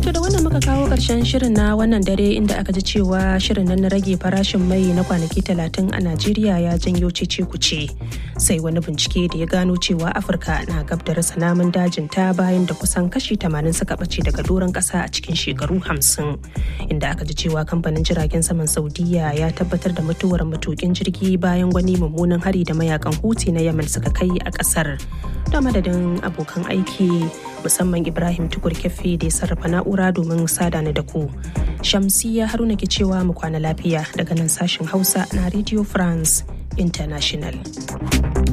To da wannan muka kawo ƙarshen shirin na wannan dare inda aka ji cewa shirin nan na rage farashin mai na kwanaki talatin a Najeriya ya janyo cece kuce. Sai wani bincike da ya gano cewa Afirka na gab da rasa namun dajin ta bayan da kusan kashi 80 suka ɓace daga doron ƙasa a cikin shekaru 50. Inda aka ji cewa kamfanin jiragen saman Saudiya ya tabbatar da mutuwar matukin jirgi bayan wani mummunan hari da mayakan Houthi na Yemen suka kai a ƙasar. Da madadin abokan aiki musamman Ibrahim Tukur Kefe da ya sarrafa na'ura domin sada ni da ku. Shamsiya Haruna ke cewa mu kwana lafiya daga nan sashen Hausa na Radio France International.